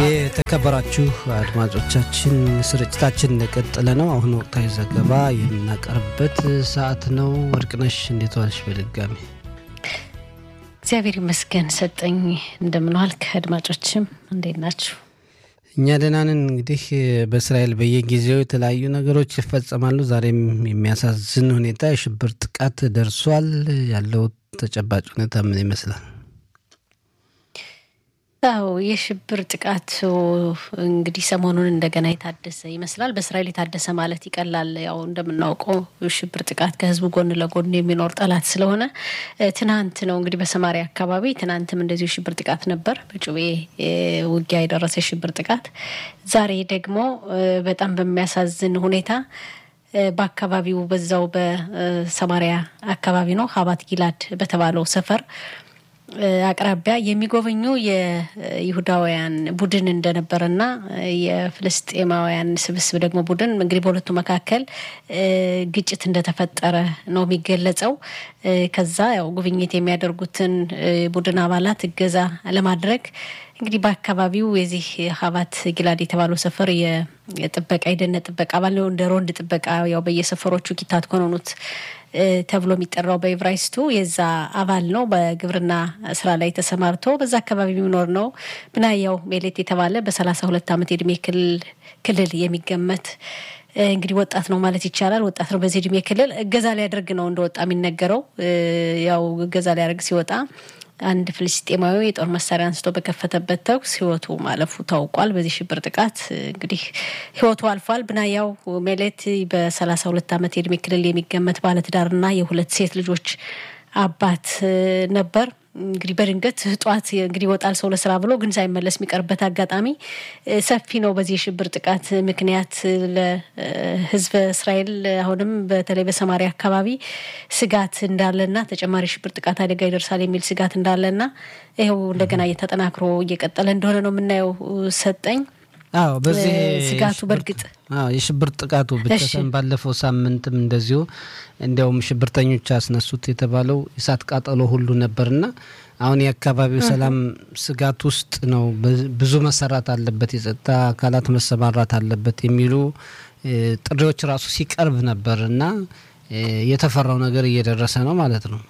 የተከበራችሁ አድማጮቻችን ስርጭታችን እንደቀጠለ ነው። አሁን ወቅታዊ ዘገባ የምናቀርብበት ሰዓት ነው። ወርቅነሽ እንዴት ዋልሽ? በድጋሚ እግዚአብሔር ይመስገን ሰጠኝ። እንደምንዋል ከአድማጮችም እንዴት ናችሁ? እኛ ደህና ነን። እንግዲህ በእስራኤል በየጊዜው የተለያዩ ነገሮች ይፈጸማሉ። ዛሬም የሚያሳዝን ሁኔታ የሽብር ጥቃት ደርሷል። ያለው ተጨባጭ ሁኔታ ምን ይመስላል? አዎ የሽብር ጥቃቱ እንግዲህ ሰሞኑን እንደገና የታደሰ ይመስላል። በእስራኤል የታደሰ ማለት ይቀላል። ያው እንደምናውቀው ሽብር ጥቃት ከህዝቡ ጎን ለጎን የሚኖር ጠላት ስለሆነ ትናንት ነው እንግዲህ በሰማሪያ አካባቢ ትናንትም እንደዚሁ ሽብር ጥቃት ነበር፣ በጩቤ ውጊያ የደረሰ ሽብር ጥቃት። ዛሬ ደግሞ በጣም በሚያሳዝን ሁኔታ በአካባቢው በዛው በሰማሪያ አካባቢ ነው ሀባት ጊላድ በተባለው ሰፈር አቅራቢያ የሚጎበኙ የይሁዳውያን ቡድን እንደነበረና የፍልስጤማውያን ስብስብ ደግሞ ቡድን እንግዲህ በሁለቱ መካከል ግጭት እንደተፈጠረ ነው የሚገለጸው። ከዛ ያው ጉብኝት የሚያደርጉትን ቡድን አባላት እገዛ ለማድረግ እንግዲህ በአካባቢው የዚህ ሀባት ጊላድ የተባለው ሰፈር የጥበቃ የደህንነት ጥበቃ አባል ነው። እንደ ሮንድ ጥበቃ ያው በየሰፈሮቹ ኪታት ኮኖኑት ተብሎ የሚጠራው በኢብራይስቱ የዛ አባል ነው። በግብርና ስራ ላይ ተሰማርቶ በዛ አካባቢ የሚኖር ነው። ብናያው ሜሌት የተባለ በሰላሳ ሁለት ዓመት የእድሜ ክልል የሚገመት እንግዲህ ወጣት ነው ማለት ይቻላል። ወጣት ነው በዚህ እድሜ ክልል እገዛ ሊያደርግ ነው እንደወጣ የሚነገረው። ያው እገዛ ሊያደርግ ሲወጣ አንድ ፍልስጤማዊ የጦር መሳሪያ አንስቶ በከፈተበት ተኩስ ህይወቱ ማለፉ ታውቋል። በዚህ ሽብር ጥቃት እንግዲህ ህይወቱ አልፏል። ብናያው ሜሌት በሰላሳ ሁለት ዓመት የእድሜ ክልል የሚገመት ባለትዳርና የሁለት ሴት ልጆች አባት ነበር። እንግዲህ በድንገት ጠዋት እንግዲህ ይወጣል ሰው ለስራ ብሎ ግን ሳይመለስ የሚቀርበት አጋጣሚ ሰፊ ነው። በዚህ የሽብር ጥቃት ምክንያት ለህዝበ እስራኤል አሁንም በተለይ በሰማሪያ አካባቢ ስጋት እንዳለና ተጨማሪ ሽብር ጥቃት አደጋ ይደርሳል የሚል ስጋት እንዳለና ይኸው እንደገና እየተጠናክሮ እየቀጠለ እንደሆነ ነው የምናየው። ሰጠኝ አዎ በዚህ ስጋቱ በእርግጥ የሽብር ጥቃቱ ብቻ ሳይሆን ባለፈው ሳምንትም እንደዚሁ እንዲያውም ሽብርተኞች ያስነሱት የተባለው የእሳት ቃጠሎ ሁሉ ነበርና አሁን የአካባቢው ሰላም ስጋት ውስጥ ነው። ብዙ መሰራት አለበት፣ የጸጥታ አካላት መሰማራት አለበት የሚሉ ጥሪዎች ራሱ ሲቀርብ ነበር እና የተፈራው ነገር እየደረሰ ነው ማለት ነው።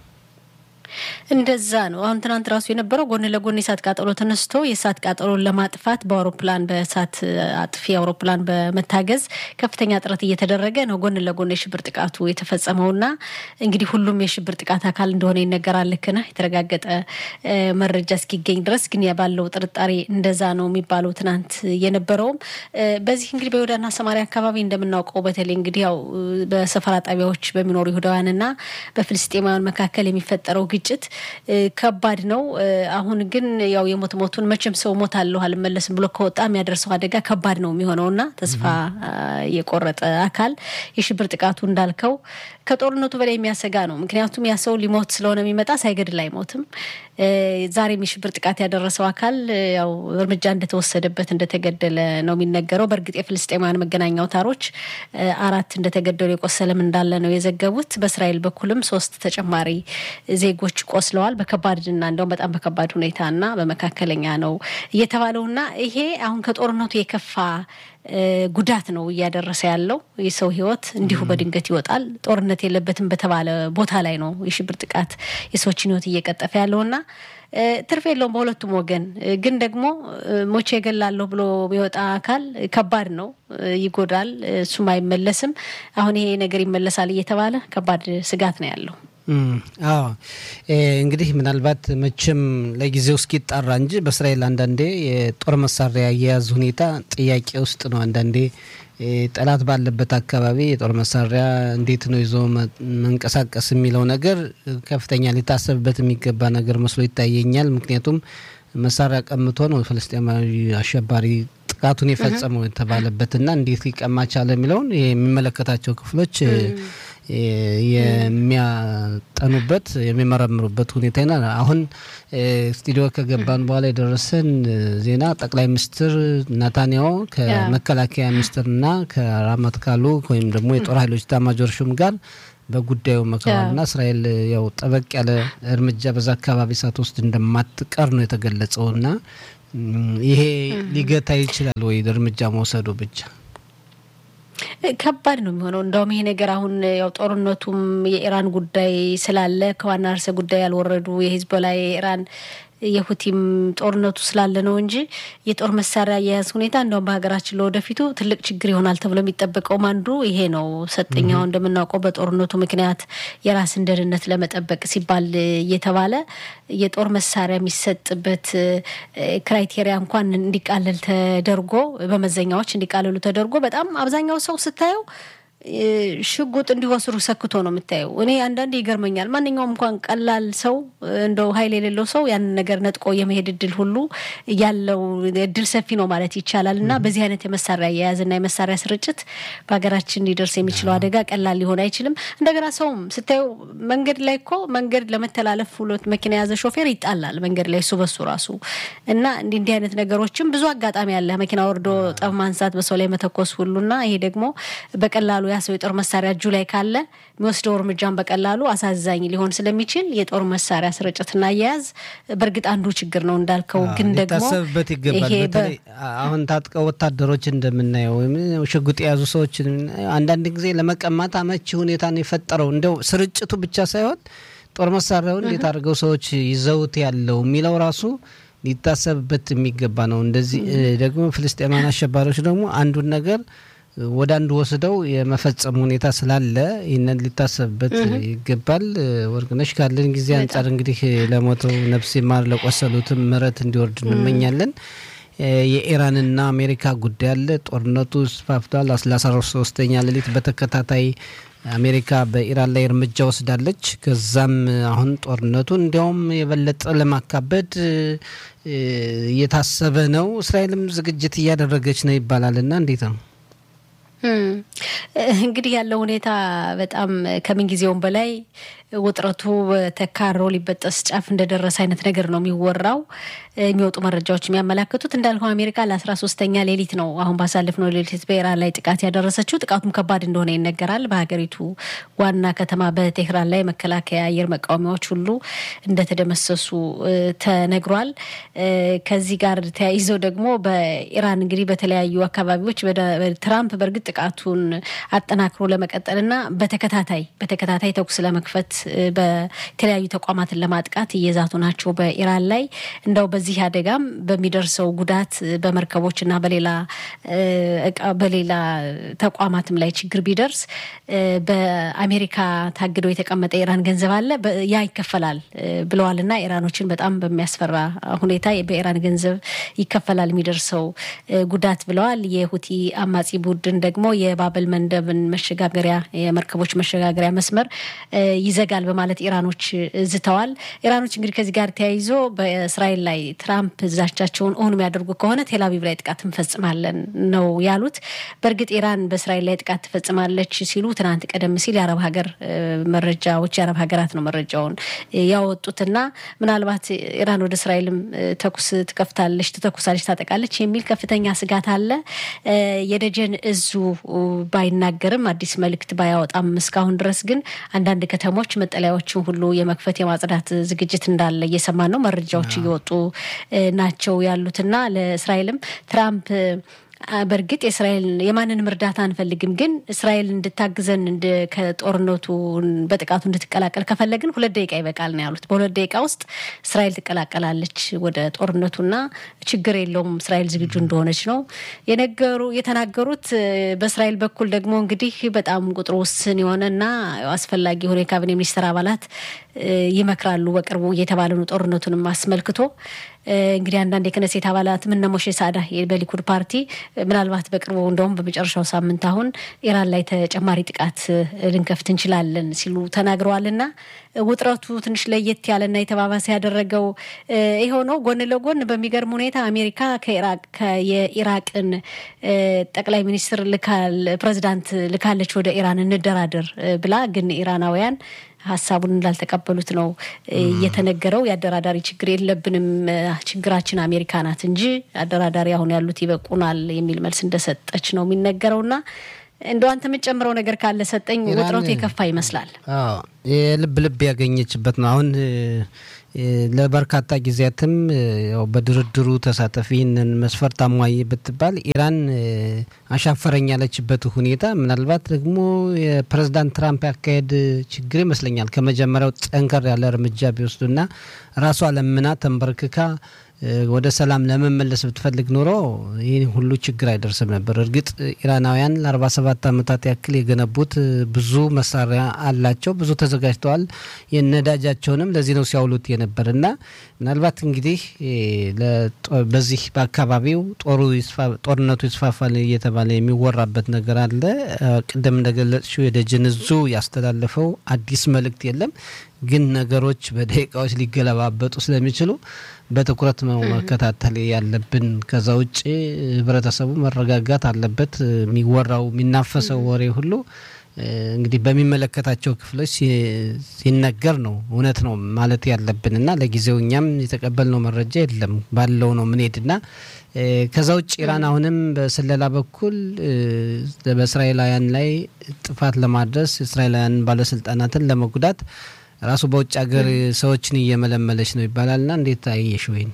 እንደዛ ነው። አሁን ትናንት ራሱ የነበረው ጎን ለጎን የእሳት ቃጠሎ ተነስቶ የእሳት ቃጠሎን ለማጥፋት በአውሮፕላን በእሳት አጥፊ አውሮፕላን በመታገዝ ከፍተኛ ጥረት እየተደረገ ነው። ጎን ለጎን የሽብር ጥቃቱ የተፈጸመውና እንግዲህ ሁሉም የሽብር ጥቃት አካል እንደሆነ ይነገራል። ልክ ነህ። የተረጋገጠ መረጃ እስኪገኝ ድረስ ግን ባለው ጥርጣሬ እንደዛ ነው የሚባለው። ትናንት የነበረውም በዚህ እንግዲህ በይሁዳና ሰማሪያ አካባቢ እንደምናውቀው በተለይ እንግዲህ ያው በሰፈራ ጣቢያዎች በሚኖሩ ይሁዳውያንና በፍልስጤማውያን መካከል የሚፈጠረው ግጭት ከባድ ነው። አሁን ግን ያው የሞት ሞቱን መቼም ሰው ሞት አለሁ አልመለስም ብሎ ከወጣ የሚያደርሰው አደጋ ከባድ ነው የሚሆነው እና ተስፋ የቆረጠ አካል የሽብር ጥቃቱ እንዳልከው ከጦርነቱ በላይ የሚያሰጋ ነው። ምክንያቱም ያ ሰው ሊሞት ስለሆነ የሚመጣ ሳይገድል አይሞትም። ዛሬም የሽብር ጥቃት ያደረሰው አካል ያው እርምጃ እንደተወሰደበት እንደተገደለ ነው የሚነገረው። በእርግጥ የፍልስጤማውያን መገናኛ አውታሮች አራት እንደተገደሉ የቆሰለም እንዳለ ነው የዘገቡት። በእስራኤል በኩልም ሶስት ተጨማሪ ዜጎች ቆስለዋል። በከባድና እንደውም በጣም በከባድ ሁኔታና በመካከለኛ ነው እየተባለውና ይሄ አሁን ከጦርነቱ የከፋ ጉዳት ነው እያደረሰ ያለው። የሰው ሕይወት እንዲሁ በድንገት ይወጣል። ጦርነት የለበትም በተባለ ቦታ ላይ ነው የሽብር ጥቃት የሰዎችን ሕይወት እየቀጠፈ ያለውና ትርፍ የለውም በሁለቱም ወገን። ግን ደግሞ ሞቼ እገላለሁ ብሎ የሚወጣ አካል ከባድ ነው፣ ይጎዳል፣ እሱም አይመለስም። አሁን ይሄ ነገር ይመለሳል እየተባለ ከባድ ስጋት ነው ያለው። አዎ እንግዲህ ምናልባት መቼም ለጊዜው እስኪጣራ እንጂ በእስራኤል አንዳንዴ የጦር መሳሪያ አያያዝ ሁኔታ ጥያቄ ውስጥ ነው። አንዳንዴ ጠላት ባለበት አካባቢ የጦር መሳሪያ እንዴት ነው ይዞ መንቀሳቀስ የሚለው ነገር ከፍተኛ ሊታሰብበት የሚገባ ነገር መስሎ ይታየኛል። ምክንያቱም መሳሪያ ቀምቶ ነው ፍልስጤማዊ አሸባሪ ጥቃቱን የፈጸመው የተባለበትና እንዴት ሊቀማ ቻለ የሚለውን የሚመለከታቸው ክፍሎች የሚያጠኑበት የሚመረምሩበት ሁኔታ ይናል። አሁን ስቱዲዮ ከገባን በኋላ የደረሰን ዜና ጠቅላይ ሚኒስትር ናታንያሁ ከመከላከያ ሚኒስትርና ከራማት ካሉ ወይም ደግሞ የጦር ኃይሎች ኤታማዦር ሹም ጋር በጉዳዩ መክረዋልና እስራኤል ያው ጠበቅ ያለ እርምጃ በዛ አካባቢ ሳትወስድ እንደማትቀር ነው የተገለጸውና ይሄ ሊገታ ይችላል ወይ እርምጃ መውሰዱ ብቻ? ከባድ ነው የሚሆነው። እንደውም ይሄ ነገር አሁን ያው ጦርነቱም የኢራን ጉዳይ ስላለ ከዋና ርዕሰ ጉዳይ ያልወረዱ የሂዝቦላ የኢራን የሁቲም ጦርነቱ ስላለ ነው እንጂ የጦር መሳሪያ አያያዝ ሁኔታ እንደውም በሀገራችን ለወደፊቱ ትልቅ ችግር ይሆናል ተብሎ የሚጠበቀውም አንዱ ይሄ ነው። ሰጠኛው እንደምናውቀው በጦርነቱ ምክንያት የራስን ደህንነት ለመጠበቅ ሲባል እየተባለ የጦር መሳሪያ የሚሰጥበት ክራይቴሪያ እንኳን እንዲቃለል ተደርጎ በመዘኛዎች እንዲቃለሉ ተደርጎ በጣም አብዛኛው ሰው ስታየው ሽጉጥ እንዲወስዱ ሰክቶ ነው የምታየው። እኔ አንዳንድ ይገርመኛል። ማንኛውም እንኳን ቀላል ሰው እንደው ኃይል የሌለው ሰው ያንን ነገር ነጥቆ የመሄድ እድል ሁሉ ያለው እድል ሰፊ ነው ማለት ይቻላል። እና በዚህ አይነት የመሳሪያ አያያዝና የመሳሪያ ስርጭት በሀገራችን ሊደርስ የሚችለው አደጋ ቀላል ሊሆን አይችልም። እንደገና ሰውም ስታየው መንገድ ላይ እኮ መንገድ ለመተላለፍ ሁለት መኪና የያዘ ሾፌር ይጣላል መንገድ ላይ እሱ በሱ ራሱ እና እንዲህ እንዲህ አይነት ነገሮችም ብዙ አጋጣሚ አለ። መኪና ወርዶ ጠብ ማንሳት፣ በሰው ላይ መተኮስ ሁሉና ይሄ ደግሞ በቀላሉ ያ ሰው የጦር መሳሪያ እጁ ላይ ካለ የሚወስደው እርምጃን በቀላሉ አሳዛኝ ሊሆን ስለሚችል የጦር መሳሪያ ስርጭትና አያያዝ በእርግጥ አንዱ ችግር ነው እንዳልከው፣ ግን ደግሞ ሊታሰብበት ይገባል። በተለይ አሁን ታጥቀው ወታደሮች እንደምናየው ወይም ሽጉጥ የያዙ ሰዎች አንዳንድ ጊዜ ለመቀማት አመቺ ሁኔታን የፈጠረው እንደው ስርጭቱ ብቻ ሳይሆን ጦር መሳሪያውን እንዴት አድርገው ሰዎች ይዘውት ያለው የሚለው ራሱ ሊታሰብበት የሚገባ ነው። እንደዚህ ደግሞ ፍልስጤማን አሸባሪዎች ደግሞ አንዱን ነገር ወደ አንዱ ወስደው የመፈጸም ሁኔታ ስላለ ይህንን ሊታሰብበት ይገባል። ወርቅነሽ ካለን ጊዜ አንጻር እንግዲህ ለሞተው ነፍስ ይማር፣ ለቆሰሉትም ምሕረት እንዲወርድ እንመኛለን። የኢራንና አሜሪካ ጉዳይ አለ። ጦርነቱ ስፋፍቷል። ለአስራ ሶስተኛ ሌሊት በተከታታይ አሜሪካ በኢራን ላይ እርምጃ ወስዳለች። ከዛም አሁን ጦርነቱ እንዲያውም የበለጠ ለማካበድ እየታሰበ ነው። እስራኤልም ዝግጅት እያደረገች ነው ይባላል እና እንዴት ነው? እንግዲህ ያለው ሁኔታ በጣም ከምን ጊዜውም በላይ ውጥረቱ ተካሮ ሊበጠስ ጫፍ እንደደረሰ አይነት ነገር ነው የሚወራው። የሚወጡ መረጃዎች የሚያመላክቱት እንዳልከው አሜሪካ ለአስራ ሶስተኛ ሌሊት ነው አሁን ባሳለፍነው ሌሊት በኢራን ላይ ጥቃት ያደረሰችው። ጥቃቱም ከባድ እንደሆነ ይነገራል። በሀገሪቱ ዋና ከተማ በቴህራን ላይ መከላከያ አየር መቃወሚያዎች ሁሉ እንደተደመሰሱ ተነግሯል። ከዚህ ጋር ተያይዘው ደግሞ በኢራን እንግዲህ በተለያዩ አካባቢዎች ትራምፕ በእርግጥ ጥቃቱን አጠናክሮ ለመቀጠልና በተከታታይ በተከታታይ ተኩስ ለመክፈት በተለያዩ ተቋማትን ለማጥቃት እየዛቱ ናቸው በኢራን ላይ እንደው በዚህ አደጋም በሚደርሰው ጉዳት በመርከቦችና በሌላ በሌላ ተቋማትም ላይ ችግር ቢደርስ በአሜሪካ ታግዶ የተቀመጠ የኢራን ገንዘብ አለ ያ ይከፈላል ብለዋልና ኢራኖችን በጣም በሚያስፈራ ሁኔታ በኢራን ገንዘብ ይከፈላል የሚደርሰው ጉዳት ብለዋል። የሁቲ አማጺ ቡድን ደግሞ የባበል መንደብን መሸጋገሪያ የመርከቦች መሸጋገሪያ መስመር ይዘጋል በማለት ኢራኖች ዝተዋል። ኢራኖች እንግዲህ ከዚህ ጋር ተያይዞ በእስራኤል ላይ ትራምፕ ዛቻቸውን እውን የሚያደርጉ ከሆነ ቴልአቪቭ ላይ ጥቃት እንፈጽማለን ነው ያሉት። በእርግጥ ኢራን በእስራኤል ላይ ጥቃት ትፈጽማለች ሲሉ ትናንት ቀደም ሲል የአረብ ሀገር መረጃዎች የአረብ ሀገራት ነው መረጃውን ያወጡትና ምናልባት ኢራን ወደ እስራኤልም ተኩስ ትከፍታለች፣ ትተኩሳለች፣ ታጠቃለች የሚል ከፍተኛ ስጋት አለ። የደጀን እዙ ባይናገርም አዲስ መልእክት ባያወጣም እስካሁን ድረስ ግን አንዳንድ ከተሞች መጠለያዎችን ሁሉ የመክፈት የማጽዳት ዝግጅት እንዳለ እየሰማን ነው። መረጃዎች እየወጡ ናቸው ያሉትና ለእስራኤልም ትራምፕ በእርግጥ የእስራኤል የማንንም እርዳታ አንፈልግም፣ ግን እስራኤል እንድታግዘን ከጦርነቱ በጥቃቱ እንድትቀላቀል ከፈለግን ሁለት ደቂቃ ይበቃል ነው ያሉት። በሁለት ደቂቃ ውስጥ እስራኤል ትቀላቀላለች ወደ ጦርነቱና ችግር የለውም እስራኤል ዝግጁ እንደሆነች ነው የነገሩ የተናገሩት። በእስራኤል በኩል ደግሞ እንግዲህ በጣም ቁጥሩ ውስን የሆነና አስፈላጊ የሆነ የካቢኔ ሚኒስትር አባላት ይመክራሉ በቅርቡ እየተባለ ነው ጦርነቱንም አስመልክቶ እንግዲህ አንዳንድ የክነሴት አባላት ምነ ሞሼ ሳዳ በሊኩድ ፓርቲ ምናልባት በቅርቡ እንደውም በመጨረሻው ሳምንት አሁን ኢራን ላይ ተጨማሪ ጥቃት ልንከፍት እንችላለን ሲሉ ተናግረዋልና ውጥረቱ ትንሽ ለየት ያለና የተባባሰ ያደረገው ይኸው ነው። ጎን ለጎን በሚገርም ሁኔታ አሜሪካ የኢራቅን ጠቅላይ ሚኒስትር ልካል ፕሬዚዳንት ልካለች ወደ ኢራን እንደራደር ብላ ግን ኢራናውያን ሀሳቡን እንዳልተቀበሉት ነው እየተነገረው። የአደራዳሪ ችግር የለብንም፣ ችግራችን አሜሪካ ናት እንጂ አደራዳሪ አሁን ያሉት ይበቁናል የሚል መልስ እንደሰጠች ነው የሚነገረውና እንደው አንተ የምትጨምረው ነገር ካለ ሰጠኝ። ውጥረቱ የከፋ ይመስላል። የልብ ልብ ያገኘችበት ነው። አሁን ለበርካታ ጊዜያትም ያው በድርድሩ ተሳተፊ ይህንን መስፈርት አሟይ ብትባል ኢራን አሻፈረኝ ያለችበት ሁኔታ ምናልባት ደግሞ የፕሬዝዳንት ትራምፕ ያካሄድ ችግር ይመስለኛል። ከመጀመሪያው ጠንከር ያለ እርምጃ ቢወስዱና ራሷ ለምና ተንበርክካ ወደ ሰላም ለመመለስ ብትፈልግ ኖሮ ይህ ሁሉ ችግር አይደርስም ነበር። እርግጥ ኢራናውያን ለ47 ዓመታት ያክል የገነቡት ብዙ መሳሪያ አላቸው፣ ብዙ ተዘጋጅተዋል። የነዳጃቸውንም ለዚህ ነው ሲያውሉት የነበር እና ምናልባት እንግዲህ በዚህ በአካባቢው ጦርነቱ ይስፋፋል እየተባለ የሚወራበት ነገር አለ። ቅድም እንደገለጽሽው የደጀን እዙ ያስተላለፈው አዲስ መልእክት የለም ግን ነገሮች በደቂቃዎች ሊገለባበጡ ስለሚችሉ በትኩረት ነው መከታተል ያለብን። ከዛ ውጭ ህብረተሰቡ መረጋጋት አለበት። የሚወራው የሚናፈሰው ወሬ ሁሉ እንግዲህ በሚመለከታቸው ክፍሎች ሲነገር ነው እውነት ነው ማለት ያለብን እና ለጊዜው እኛም የተቀበልነው መረጃ የለም ባለው ነው ምንሄድና ከዛ ውጭ ኢራን አሁንም በስለላ በኩል በእስራኤላውያን ላይ ጥፋት ለማድረስ እስራኤላውያን ባለስልጣናትን ለመጉዳት ራሱ በውጭ ሀገር ሰዎችን እየመለመለች ነው ይባላልና እንዴት አየሽ ወይን?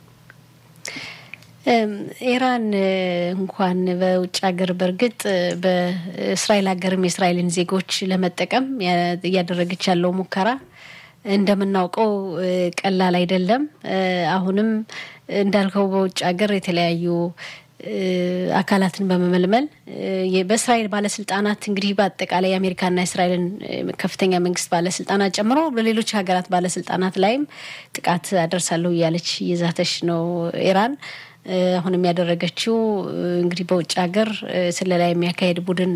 ኢራን እንኳን በውጭ ሀገር በእርግጥ በእስራኤል ሀገርም የእስራኤልን ዜጎች ለመጠቀም እያደረገች ያለው ሙከራ እንደምናውቀው ቀላል አይደለም። አሁንም እንዳልከው በውጭ ሀገር የተለያዩ አካላትን በመመልመል በእስራኤል ባለስልጣናት እንግዲህ በአጠቃላይ የአሜሪካና የእስራኤልን ከፍተኛ መንግስት ባለስልጣናት ጨምሮ በሌሎች ሀገራት ባለስልጣናት ላይም ጥቃት አደርሳለሁ እያለች እየዛተች ነው ኢራን። አሁንም ያደረገችው እንግዲህ በውጭ ሀገር ስለላ የሚያካሄድ ቡድን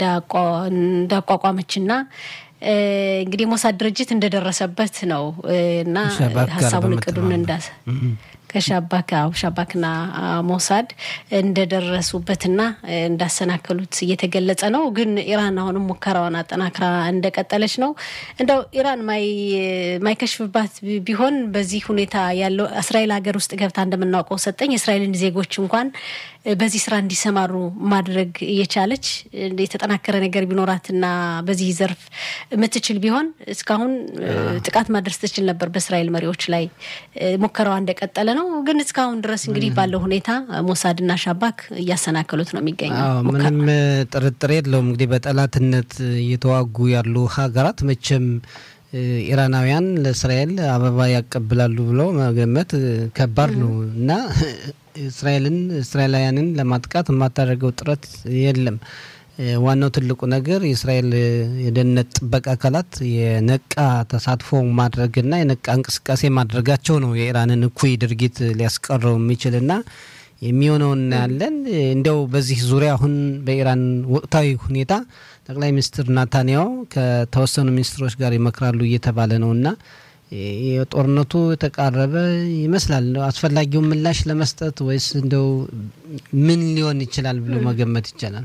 እንዳቋቋመችና እንግዲህ የሞሳድ ድርጅት እንደደረሰበት ነው እና ሀሳቡን እቅዱን እንዳሰ ከሻባክ አው ሻባክና ሞሳድ እንደደረሱበትና እንዳሰናከሉት እየተገለጸ ነው። ግን ኢራን አሁንም ሙከራዋን አጠናክራ እንደቀጠለች ነው። እንደው ኢራን ማይከሽፍባት ቢሆን በዚህ ሁኔታ ያለው እስራኤል ሀገር ውስጥ ገብታ እንደምናውቀው ሰጠኝ የእስራኤልን ዜጎች እንኳን በዚህ ስራ እንዲሰማሩ ማድረግ እየቻለች የተጠናከረ ነገር ቢኖራትና በዚህ ዘርፍ የምትችል ቢሆን እስካሁን ጥቃት ማድረስ ትችል ነበር በእስራኤል መሪዎች ላይ። ሙከራዋ እንደቀጠለ ነው። ግን እስካሁን ድረስ እንግዲህ ባለው ሁኔታ ሞሳድና ሻባክ እያሰናከሉት ነው የሚገኘው። ምንም ጥርጥር የለውም። እንግዲህ በጠላትነት እየተዋጉ ያሉ ሀገራት መቼም ኢራናውያን ለእስራኤል አበባ ያቀብላሉ ብለው መገመት ከባድ ነው እና እስራኤልን እስራኤላውያንን ለማጥቃት የማታደርገው ጥረት የለም። ዋናው ትልቁ ነገር የእስራኤል የደህንነት ጥበቃ አካላት የነቃ ተሳትፎ ማድረግና የነቃ እንቅስቃሴ ማድረጋቸው ነው የኢራንን እኩይ ድርጊት ሊያስቀረው የሚችልና የሚሆነው እናያለን። እንዲያው በዚህ ዙሪያ አሁን በኢራን ወቅታዊ ሁኔታ ጠቅላይ ሚኒስትር ናታንያሁ ከተወሰኑ ሚኒስትሮች ጋር ይመክራሉ እየተባለ ነው እና የጦርነቱ የተቃረበ ይመስላል። አስፈላጊውን ምላሽ ለመስጠት ወይስ እንደው ምን ሊሆን ይችላል ብሎ መገመት ይቻላል?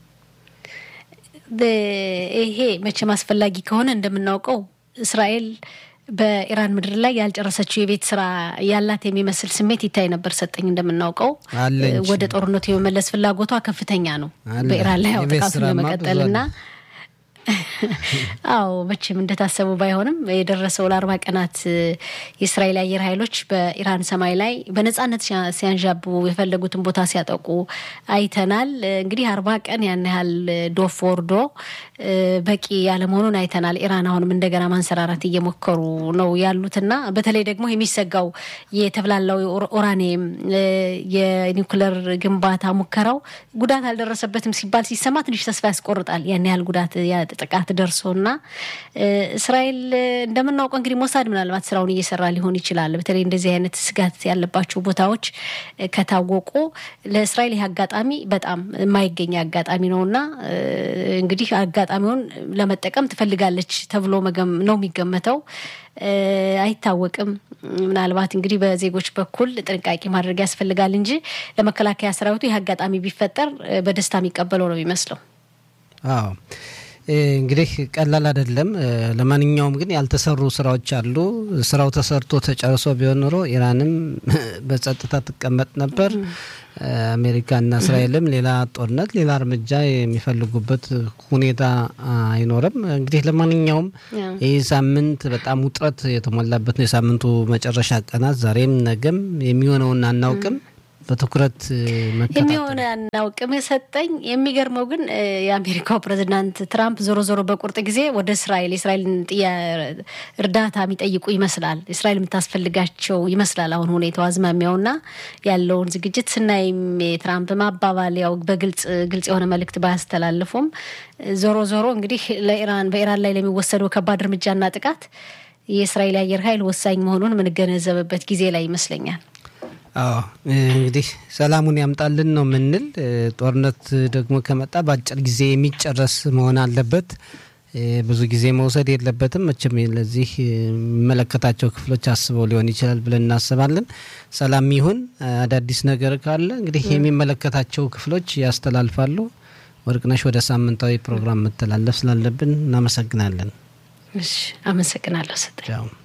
ይሄ መቼም አስፈላጊ ከሆነ እንደምናውቀው እስራኤል በኢራን ምድር ላይ ያልጨረሰችው የቤት ስራ ያላት የሚመስል ስሜት ይታይ ነበር። ሰጠኝ እንደምናውቀው ወደ ጦርነቱ የመመለስ ፍላጎቷ ከፍተኛ ነው በኢራን ላይ ያው ጥቃቱን ለመቀጠልና አዎ መቼም እንደታሰቡ ባይሆንም የደረሰው ለአርባ ቀናት የእስራኤል አየር ኃይሎች በኢራን ሰማይ ላይ በነጻነት ሲያንዣቡ የፈለጉትን ቦታ ሲያጠቁ አይተናል። እንግዲህ አርባ ቀን ያን ያህል ዶፍ ወርዶ በቂ ያለመሆኑን አይተናል። ኢራን አሁንም እንደገና ማንሰራራት እየሞከሩ ነው ያሉትና በተለይ ደግሞ የሚሰጋው የተብላላው ኡራኒየም የኒውክለር ግንባታ ሙከራው ጉዳት አልደረሰበትም ሲባል ሲሰማ ትንሽ ተስፋ ያስቆርጣል። ያን ያህል ጉዳት ጥቃት ደርሶና እስራኤል እንደምናውቀው እንግዲህ ሞሳድ ምናልባት ስራውን እየሰራ ሊሆን ይችላል። በተለይ እንደዚህ አይነት ስጋት ያለባቸው ቦታዎች ከታወቁ ለእስራኤል ይህ አጋጣሚ በጣም የማይገኝ አጋጣሚ ነውና እንግዲህ አጋጣሚውን ለመጠቀም ትፈልጋለች ተብሎ ነው የሚገመተው። አይታወቅም። ምናልባት እንግዲህ በዜጎች በኩል ጥንቃቄ ማድረግ ያስፈልጋል እንጂ ለመከላከያ ሰራዊቱ ይህ አጋጣሚ ቢፈጠር በደስታ የሚቀበለው ነው የሚመስለው። አዎ እንግዲህ ቀላል አይደለም። ለማንኛውም ግን ያልተሰሩ ስራዎች አሉ። ስራው ተሰርቶ ተጨርሶ ቢሆን ኖሮ ኢራንም በጸጥታ ትቀመጥ ነበር። አሜሪካና እስራኤልም ሌላ ጦርነት፣ ሌላ እርምጃ የሚፈልጉበት ሁኔታ አይኖርም። እንግዲህ ለማንኛውም ይህ ሳምንት በጣም ውጥረት የተሞላበት ነው። የሳምንቱ መጨረሻ ቀናት ዛሬም ነገም የሚሆነውን አናውቅም። በትኩረት የሚሆነ አናውቅም። የሰጠኝ የሚገርመው ግን የአሜሪካው ፕሬዚዳንት ትራምፕ ዞሮ ዞሮ በቁርጥ ጊዜ ወደ እስራኤል የእስራኤልን እርዳታ የሚጠይቁ ይመስላል። እስራኤል የምታስፈልጋቸው ይመስላል። አሁን ሁኔታው አዝማሚያውና ያለውን ዝግጅት ስናይም የትራምፕ ማባባል ያው በግልጽ ግልጽ የሆነ መልእክት ባያስተላልፉም ዞሮ ዞሮ እንግዲህ ለኢራን በኢራን ላይ ለሚወሰደው ከባድ እርምጃና ጥቃት የእስራኤል አየር ኃይል ወሳኝ መሆኑን የምንገነዘብበት ጊዜ ላይ ይመስለኛል። አዎ እንግዲህ ሰላሙን ያምጣልን ነው የምንል። ጦርነት ደግሞ ከመጣ በአጭር ጊዜ የሚጨረስ መሆን አለበት። ብዙ ጊዜ መውሰድ የለበትም። መቼም ለዚህ የሚመለከታቸው ክፍሎች አስበው ሊሆን ይችላል ብለን እናስባለን። ሰላም ይሁን። አዳዲስ ነገር ካለ እንግዲህ የሚመለከታቸው ክፍሎች ያስተላልፋሉ። ወርቅነሽ፣ ወደ ሳምንታዊ ፕሮግራም መተላለፍ ስላለብን እናመሰግናለን። እሺ፣ አመሰግናለሁ። ስጠኝ